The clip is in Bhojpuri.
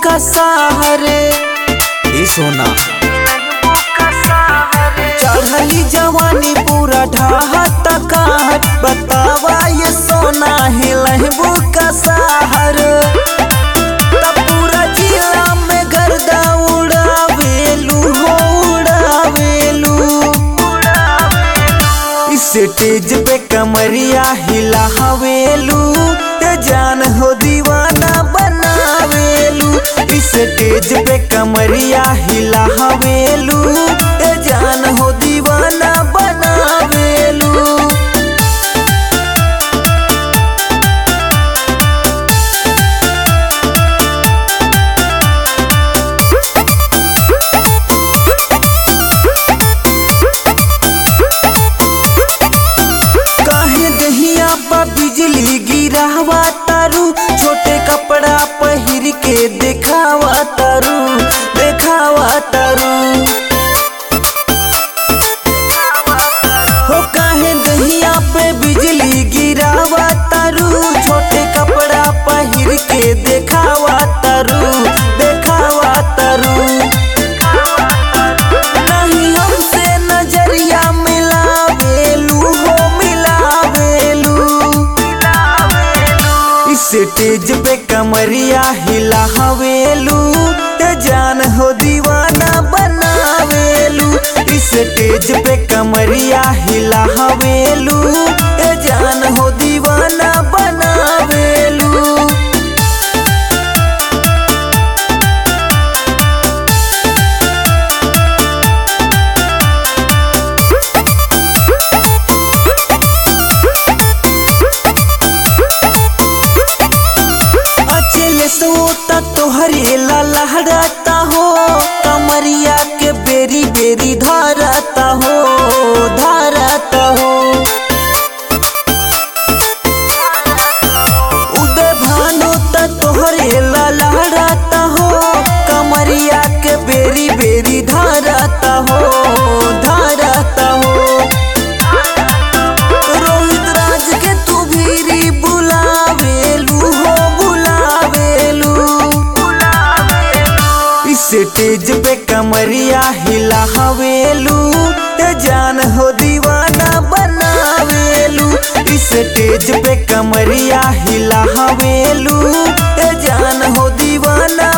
सहारे ए सोना चढ़ली जवानी पूरा ढाहत काट बतावा ये सोना हिलहबू का सहार तब पूरा जिला में गर्दा उड़ावेलू हो उड़ावेलू इस स्टेज पे कमरिया हिला हवेलू ते जान हो दीवाना बनावेलू इस स्टेज पे कमरिया हिला हवेलू ते जान हो दीवाना बनावेलू काहे दहिया पा बिजली गिरावा तारू छोटे कपड़ा पहिर के देखावा तारू देखावा तारू हो काहे दहिया पे बिजली गिरावा तारू छोटे कपड़ा पहिर के देखावा तारू देखावा तारू नहीं हमसे नजरिया मिलावेलू हो मिलावेलू इस स्टेज पे कमरिया हिला हवेलू ते जान हो दीवाना बनावेलू इस स्टेज पे कमरिया हिला हवेलू ते जान हो दीवाना बनावेलू अचल सोता तोहरे ला लहराता हो कमरिया के बेरी बेरी धारता हो धारता हो उदय भानु त तोहरे ला लहराता हो कमरिया के बेरी बेरी धारता हो धारता हो रोहित राज के तू भीरी बुलावेलू हो बुलावेलू इस स्टेज पे कमरिया हिला हवेलू ते जान हो दीवाना बनावेलू इस स्टेज पे कमरिया हिला हवेलू ते जान हो दीवाना